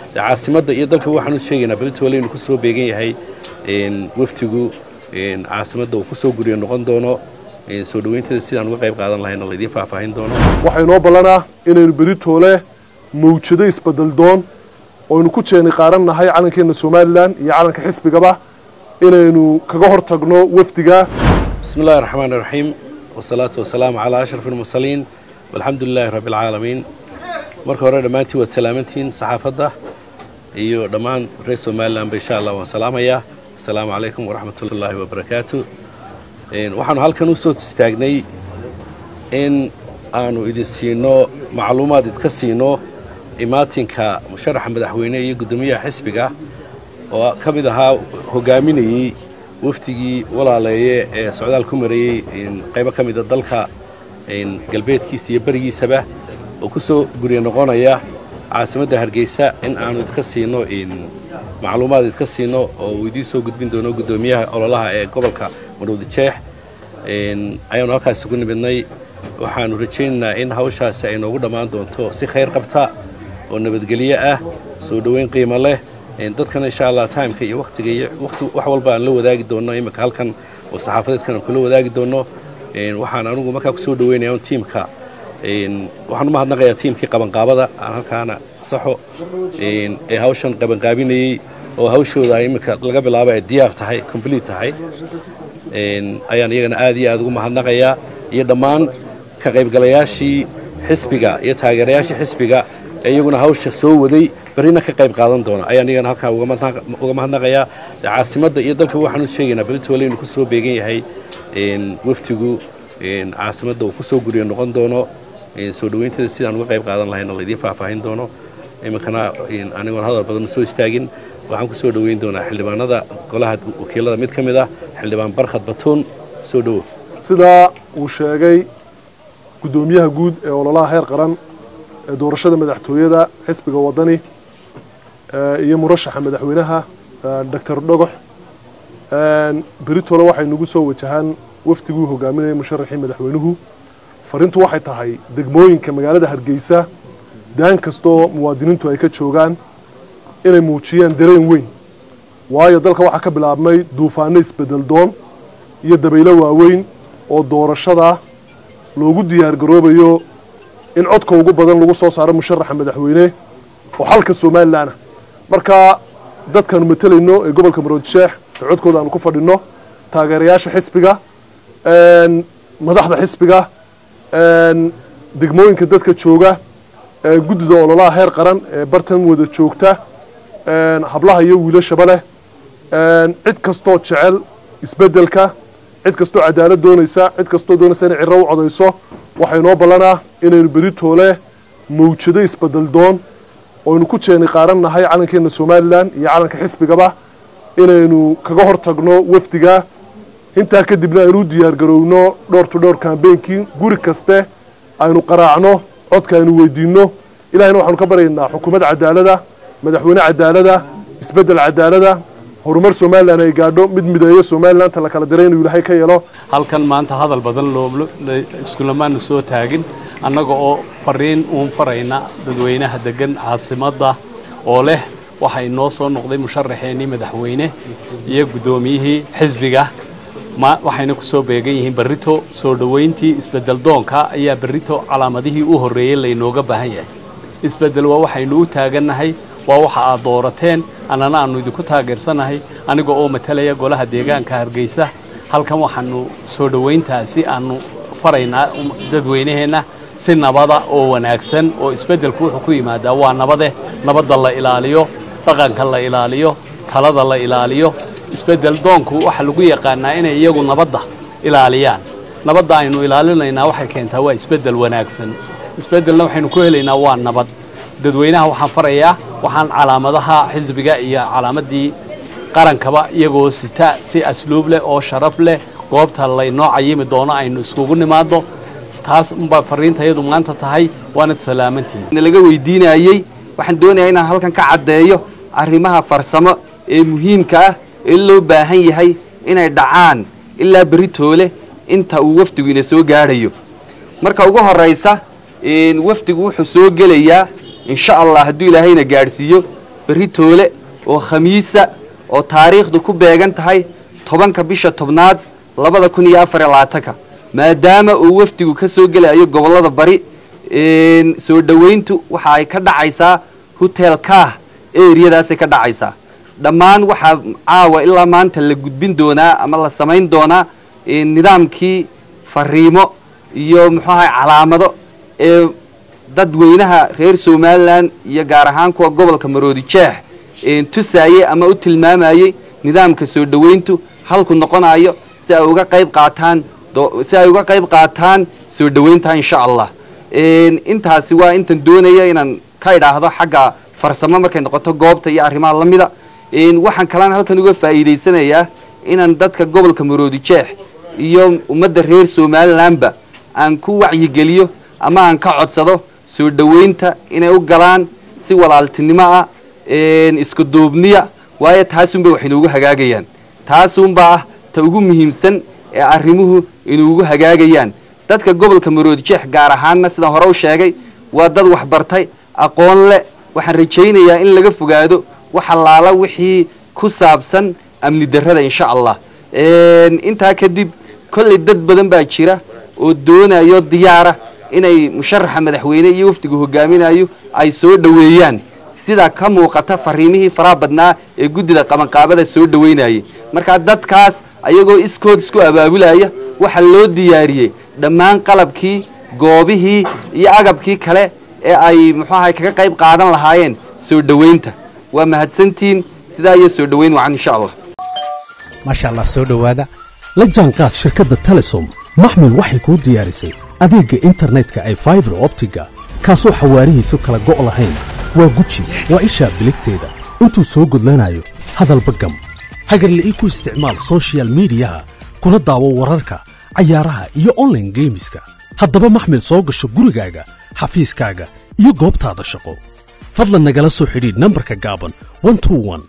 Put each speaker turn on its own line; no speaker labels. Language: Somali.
caasimadda iyo dalka waxaan u sheegaynaa beritole inuu kusoo beegan yahay waftigu caasimadda uu kusoo guriyo noqon doono soo dhaweynteeda sidaan uga qayb qaadan lahayna laydiin faahfaahin doono
waxaa inoo ballanaa inaynu beritoole mawjado isbedel doon oynu ku jeeni qaaran nahay calankeenna somalilan iyo calanka xisbigaba inaynu kaga hor tagno wafdiga
bismi illahi raxmaan iraxiim wasalaatu wasalaamu calaa ashraf almursaliin walxamdu lilaahi rabbi alcaalamiin marka hore dhammaantiin waad salaamantihiin saxaafadda iyo dhammaan reer somalilanba insha allah waan salaamayaa assalaamu calaykum waraxmat ullaahi wabarakaatu waxaanu halkan u soo istaagnay in aanu idin siino macluumaad idka siino imaatinka musharaxa madaxweyne iyo guddoomiyaha xisbiga oo ka mid ahaa hogaaminayey wafdigii walaaleeye ee socdaal ku marayey qaybo ka mida dalka galbeedkiisa iyo berigiisaba oo ku soo gurya noqonaya caasimadda hargeysa in aanu idka siino macluumaad idka siino oo uu idiin soo gudbin doono guddoomiyaha ololaha ee gobolka marwadi jeex ayaanu halkaas ugu nimidnay waxaanu rajaynaynaa in hawshaasi ay noogu dhammaan doonto si khayr qabta oo nabadgelyo ah soo dhoweyn qiimo leh dadkana insha allah timeka iyo waqtiga iyo waqti wax walba aan la wadaagi doonno iminka halkan oo saxaafadeedkan aan kula wadaagi doonno waxaan anugu markaa kusoo dhaweynaya un tiimka waxaan u mahadnaqayaa tiimkii qabanqaabada aan halkaana saxo ee hawshan qabanqaabinayey oo hawshooda ay iminka laga bilaabo ay diyaar tahay complete tahay ayaan iyagana aad iyo aad ugu mahadnaqayaa iyo dhammaan ka qaybgalayaashii xisbiga iyo taageerayaashii xisbiga ee iyaguna hawsha soo waday berrina ka qayb qaadan doona ayaan iyagana halkaa uga mahadnaqayaa caasimadda iyo dalka waxaan u sheegaynaa beritole inuu kusoo beegan yahay waftigu caasimadda uu kusoo guriyo noqon doono soo dhaweynteeda sidaan uga qayb qaadan lahayna laydiin faahfaahin doono iminkana anigoon hadal badan soo istaagin waxaan ku soo dhoweyn doonaa xildhibaanada golaha wakiilada mid ka mid ah xildhibaan barkhad batuun soo dhowo
sidaa uu sheegay guddoomiyaha guud ee ololaha heer qaran ee doorashada madaxtooyada xisbiga wadani iyo murashaxa madaxweynaha doctor dhogox beritole waxay nagu soo wajahaan wafdiguu hogaaminayay musharaxii madaxweynuhu fariintu waxay tahay degmooyinka magaalada hargeysa daan kastoo muwaadiniintu ay ka joogaan inay muujiyaan dareen weyn waayo dalka waxaa ka bilaabmay duufaano isbedel doon iyo dabaylo waaweyn oo doorashada loogu diyaar garoobayo in codka ugu badan lagu soo saaro musharaxa madaxweyne oo xalka somalilanah marka dadkaanu matelayno ee gobolka maroodisheex ee codkooda aanu ku fadhinno taageerayaasha xisbiga madaxda xisbiga degmooyinka dadka jooga guddida ololaha heer qaran ee bartan wada joogta hablaha iyo wiilashaba leh cid kastoo jecel isbeddelka cid kastoo cadaalad doonaysa cid kastoo doonaysa inay ciro u codayso waxaa inoo ballanaa inaynu beritoole mawjado isbedel doon oynu ku jeeni qaaran nahay calankeenna somalilan iyo calanka xisbigaba inaynu kaga hor tagno wafdiga intaa kadibna aynu u diyaar garowno dhowr to dhowr kambeynkii guri kaste aynu qaraacno codka aynu weydiinno ilahayna waxaanu ka baryaynaa xukuumad cadaalada madaxweyne cadaalada isbeddel cadaalada horumar somalilan ay gaadho mid mideeyo somalilanta la kala diray inuu ilaahay ka yeelo
halkan maanta hadal badan iskulamaana soo taagin annaga oo fariin uun farayna dadweynaha degan caasimadda oo leh waxaa inoo soo noqday musharaxeennii madaxweyne iyo guddoomiyihii xisbiga waxayna ku soo beegan yihiin berrito soo dhoweyntii isbeddel doonka ayaa berrito calaamadihii u horreeyey laynooga baahan yahay isbeddel waa waxaynu u taagannahay waa waxa aad doorateen annana aannu idinku taageersanahay aniga oo matalaya golaha deegaanka hargeysa halkan waxaanu soo dhoweyntaasi aannu faraynaa dadweynaheenna si nabada oo wanaagsan oo isbeddelku wuxuu ku yimaadaa waa nabade nabadda la ilaaliyo dhaqanka la ilaaliyo talada la ilaaliyo isbeddel doonku waxaa lagu yaqaanaa inay iyagu nabadda ilaaliyaan nabadda aynu ilaalinaynaa waxay keentaa waa isbeddel wanaagsan isbeddelna waxaynu ku helaynaa waa nabad dadweynaha waxaan farayaa waxaan calaamadaha xisbiga iyo calaamaddii qarankaba iyagoo sita si asluub leh oo sharaf leh goobta laynoo cayimi doono aynu iskugu nimaadno taas unbaa fariintayadu maanta tahay waanad salaamantihin
laga weydiinayey waxaan doonayaa inaan halkan ka caddeeyo arrimaha farsamo ee muhiimka ah ee loo baahan yahay inay dhacaan ilaa beritoole inta uu wafdigu ina soo gaadhayo marka ugu horaysa wafdigu wuxuu soo gelayaa insha allah hadduu ilaahayna gaadhsiiyo berri toole oo khamiisa oo taariikhdu ku beegan tahay tobanka bisha tobnaad labada kun iyo afar iyo labaatanka maadaama uu wafdigu ka soo gelayo gobollada bari soo dhoweyntu waxa ay ka dhacaysaa hotel kah eriyadaasay ka dhacaysaa dhammaan waxaa caawa ilaa maanta la gudbin doonaa ama la samayn doonaa nidaamkii fariimo iyo muxuu ahay calaamado ee dadweynaha reer somalilan iyo gaar ahaan kuwa gobolka maroodi jeex tusaayey ama u tilmaamayey nidaamka soo dhoweyntu halku noqonayo si ay uga qayb qaataan si ay uga qayb qaataan soo dhoweynta insha allah intaasi waa intan doonaya inaan ka idhaahdo xagga farsamo markay noqoto goobta iyo arrimaha la mida waxaan kalaan halkan uga faa'iidaysanayaa inaan dadka gobolka maroodi jeex iyo ummadda reer somalilanba aan ku wacyigeliyo ama aan ka codsado soo dhoweynta inay u galaan si walaaltinimo ah isku duubniya waayo taasunbay wax inuugu hagaagayaan taasunbaa ah ta ugu muhiimsan ee arrimuhu inuugu hagaagayaan dadka gobolka maroodi jeex gaar ahaanna sidaan hore u sheegay waa dad waxbartay aqoon leh waxaan rajaynayaa in laga fogaado wax allaala wixii ku saabsan amni darrada insha allah intaa kadib kollay dad badan baa jira oo doonayo diyaara inay musharaxa madaxweyne iyo wafdigu hogaaminayo ay soo dhoweeyaan sida ka muuqata fariimihii faraha badnaa ee guddida qabanqaabada soo dhoweynayay markaa dadkaas ayagoo iskood isku abaabulaya waxaa loo diyaariyey dhammaan qalabkii goobihii iyo agabkii kale ee ay muxuu ahay kaga qayb qaadan lahaayeen soo dhoweynta waa mahadsantiin sidaa iyo soo dhoweyn wacan insha allah
maasha allah soo dhowaada la jaanqaad shirkadda telesom maxmil waxay kuu diyaarisay adeegga internetka ay faibar optiga kaasoo xawaarihiisu kala go' lahayn waa guji waa ishaa biligteeda intuu soo gudlanayo hadalba gam hagarle ii ku isticmaal sochial midiyaha kuna daawo wararka cayaaraha iyo onlaine geemiska haddaba maxmil soo gasho gurigaaga xafiiskaaga iyo goobtaada shaqo fadlan nagala soo xidhiidh nambarka gaaban